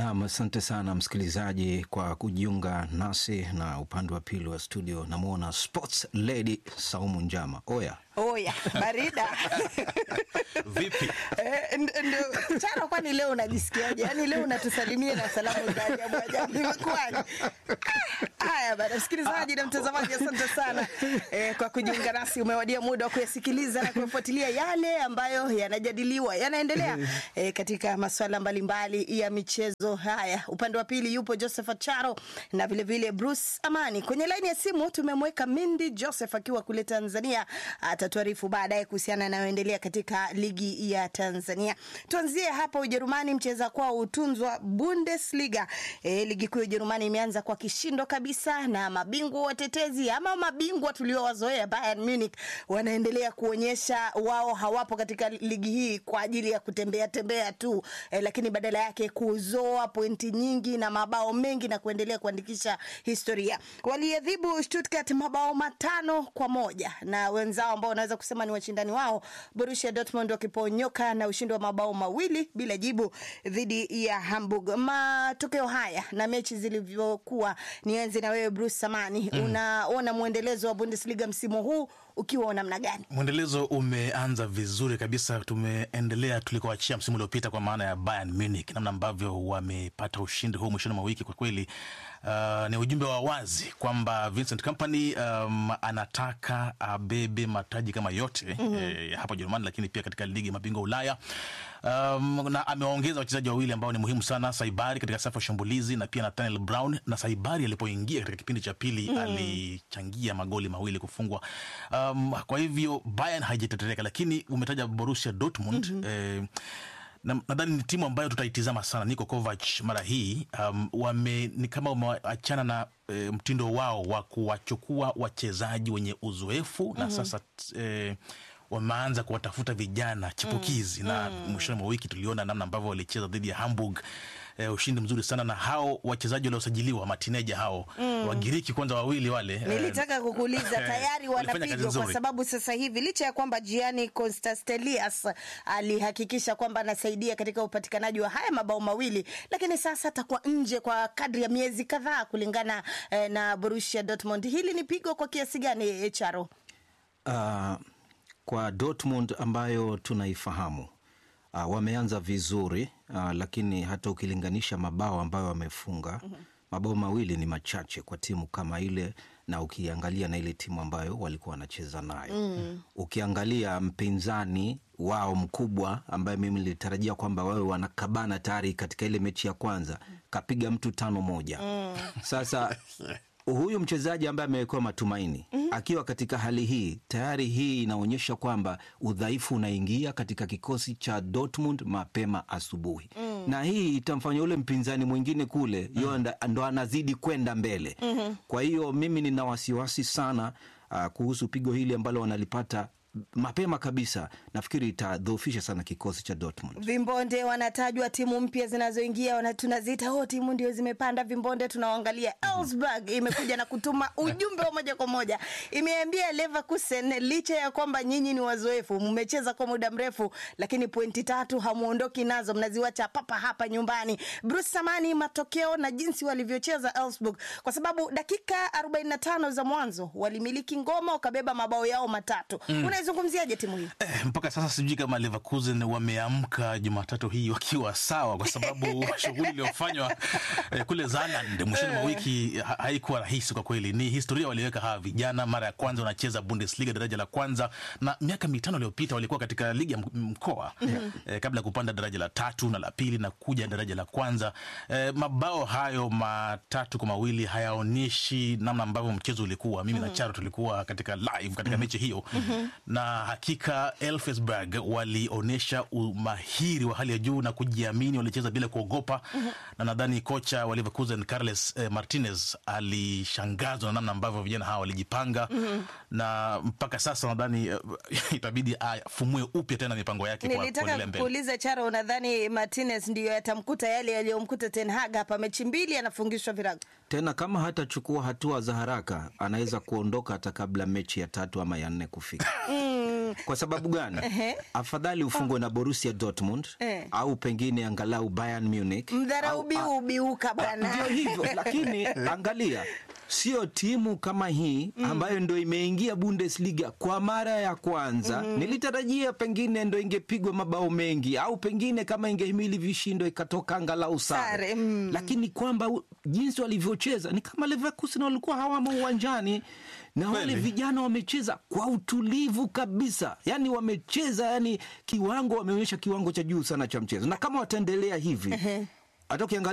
Nam, asante sana msikilizaji kwa kujiunga nasi, na upande wa pili wa studio namwona sports lady Saumu Njama. Oya Oya, barida Vipi? Eh, nd- ndo Charo, kwani leo unajisikiaje? Yaani leo unatusalimia na salamu za ajabu ajabu, imekuwaje? Ah, Haya bana, msikilizaji na mtazamaji, asante sana eh, kwa kujiunga nasi. Umewadia muda wa kuyasikiliza na kuyafuatilia yale ambayo yanajadiliwa, yanaendelea eh, katika masuala mbalimbali ya michezo. Haya, upande wa pili yupo Joseph Charo na vilevile vile Bruce Amani. Kwenye laini ya simu tumemweka Mindi Joseph akiwa kule Tanzania, atatuarifu baadaye kuhusiana na yanayoendelea katika ligi ya Tanzania. Tuanzie hapa Ujerumani, mcheza kwao hutunzwa Bundesliga. E, ligi kuu ya Ujerumani imeanza kwa kishindo kabisa, na mabingwa watetezi ama mabingwa tuliowazoea Bayern Munich wanaendelea kuonyesha wao hawapo katika ligi hii kwa ajili ya kutembea tembea tu e, lakini badala yake kuzoa pointi nyingi na mabao mengi na kuendelea kuandikisha historia. Waliadhibu Stuttgart mabao matano kwa moja na wenzao ambao wanaweza kusema ni washindani wao Borussia Dortmund wakiponyoka na ushindi wa mabao mawili bila jibu dhidi ya Hamburg. Matokeo haya na mechi zilivyokuwa, nianze na wewe Bruce Samani, mm. unaona mwendelezo wa Bundesliga msimu huu ukiwa wa namna gani? Mwendelezo umeanza vizuri kabisa, tumeendelea tulikoachia msimu uliopita, kwa maana ya Bayern Munich, namna ambavyo wamepata ushindi huu mwishoni mwa wiki. Kwa kweli uh, ni ujumbe wa wazi kwamba Vincent Kompany um, anataka abebe mataji kama yote mm-hmm. eh, hapa Ujerumani, lakini pia katika ligi ya mabingwa Ulaya. Um, na amewaongeza wachezaji wawili ambao ni muhimu sana, Saibari katika safu ya ushambulizi na pia Nathaniel Brown. Na Saibari alipoingia katika kipindi cha pili mm. alichangia magoli mawili kufungwa. Um, kwa hivyo Bayern haijatetereka, lakini umetaja Borussia Dortmund mm-hmm. eh, na- nadhani ni timu ambayo tutaitizama sana. Niko Kovac mara hii um, wame, ni kama wameachana na e, mtindo wao wa kuwachukua wachezaji wenye uzoefu mm-hmm. na sasa e, wameanza kuwatafuta vijana chipukizi mm, na mwishoni mwa wiki tuliona namna ambavyo walicheza dhidi ya Hamburg e, ushindi mzuri sana na hao wachezaji waliosajiliwa matineja hao mm. Wagiriki kwanza wawili wale eh, Nilitaka kukuuliza tayari walifanya kazi wanapigwa kwa nzuri. sababu sasa hivi licha ya kwamba Gianni Constantelias alihakikisha kwamba anasaidia katika upatikanaji wa haya mabao mawili, lakini sasa atakuwa nje kwa kadri ya miezi kadhaa kulingana eh, na Borussia Dortmund. Hili ni pigo kwa kiasi gani eh, Charo? uh, kwa Dortmund ambayo tunaifahamu uh, wameanza vizuri uh, lakini hata ukilinganisha mabao ambayo wamefunga mm-hmm. mabao mawili ni machache kwa timu kama ile, na ukiangalia na ile timu ambayo walikuwa wanacheza nayo mm. ukiangalia mpinzani wao mkubwa ambaye mimi nilitarajia kwamba wawe wanakabana tayari katika ile mechi ya kwanza, kapiga mtu tano moja mm. Sasa huyu mchezaji ambaye amewekewa matumaini mm-hmm. akiwa katika hali hii tayari, hii inaonyesha kwamba udhaifu unaingia katika kikosi cha Dortmund mapema asubuhi mm. na hii itamfanya ule mpinzani mwingine kule mm. yo ndo- ndo anazidi kwenda mbele mm-hmm. kwa hiyo mimi nina wasiwasi sana uh, kuhusu pigo hili ambalo wanalipata mapema kabisa. Nafikiri itadhoofisha sana kikosi cha Dortmund. Vimbonde wanatajwa timu mpya zinazoingia, wana- tunaziita oh, timu ndio zimepanda vimbonde. Tunawaangalia Elfsberg imekuja na kutuma ujumbe wa moja kwa moja, imeambia Leverkusen, licha ya kwamba nyinyi ni wazoefu, mmecheza kwa muda mrefu, lakini pointi tatu hamuondoki nazo, mnaziwacha papa hapa nyumbani. Bruce Samani, matokeo na jinsi walivyocheza Elfsberg, kwa sababu dakika 45 za mwanzo walimiliki ngoma, wakabeba mabao yao matatu. Unaizungumziaje timu hii? Eh, mpaka sasa sijui kama Leverkusen wameamka Jumatatu hii wakiwa sawa, kwa sababu shughuli iliyofanywa eh, kule Zaland mwishoni mwa wiki ha haikuwa rahisi kwa kweli. Ni historia waliweka hawa vijana, mara ya kwanza wanacheza Bundesliga daraja la kwanza, na miaka mitano iliyopita walikuwa katika ligi ya m- mkoa eh, kabla ya kupanda daraja la tatu na la pili na kuja daraja la kwanza. Eh, mabao hayo matatu kwa mawili hayaonyeshi namna ambavyo mchezo ulikuwa. Mimi na Charo tulikuwa katika live katika mechi hiyo na hakika Elfsberg walionyesha umahiri wa hali ya juu na kujiamini, walicheza bila kuogopa na nadhani kocha wa Leverkusen Carles eh, Martinez alishangazwa na namna ambavyo vijana hawa walijipanga na mpaka sasa nadhani eh, itabidi afumue upya tena mipango yake kwa Nilitaka kuendelea mbele. kuuliza Charo, unadhani Martinez ndiyo yatamkuta yale yaliyomkuta Ten Hag hapa? Mechi mbili anafungishwa virago. Tena kama hatachukua hatua za haraka, anaweza kuondoka hata kabla mechi ya tatu ama ya nne kufika. Kwa sababu gani? Afadhali ufungwe na Borussia Dortmund Eh. au pengine angalau Bayern Munich. Mdharau au- biu ubiuka bwana. ndio hivyo lakini angalia sio timu kama hii ambayo ndo imeingia Bundesliga kwa mara ya kwanza. Nilitarajia pengine ndo ingepigwa mabao mengi au pengine kama ingehimili vishindo ikatoka angalau Sare, sare, mm. lakini kwamba u- jinsi walivyocheza ni kama Leverkusen walikuwa hawamo uwanjani na wale Kweli. vijana wamecheza kwa utulivu kabisa, yani wamecheza, yani kiwango, wameonyesha kiwango cha juu sana cha mchezo, na kama wataendelea hivi hata ukiangalia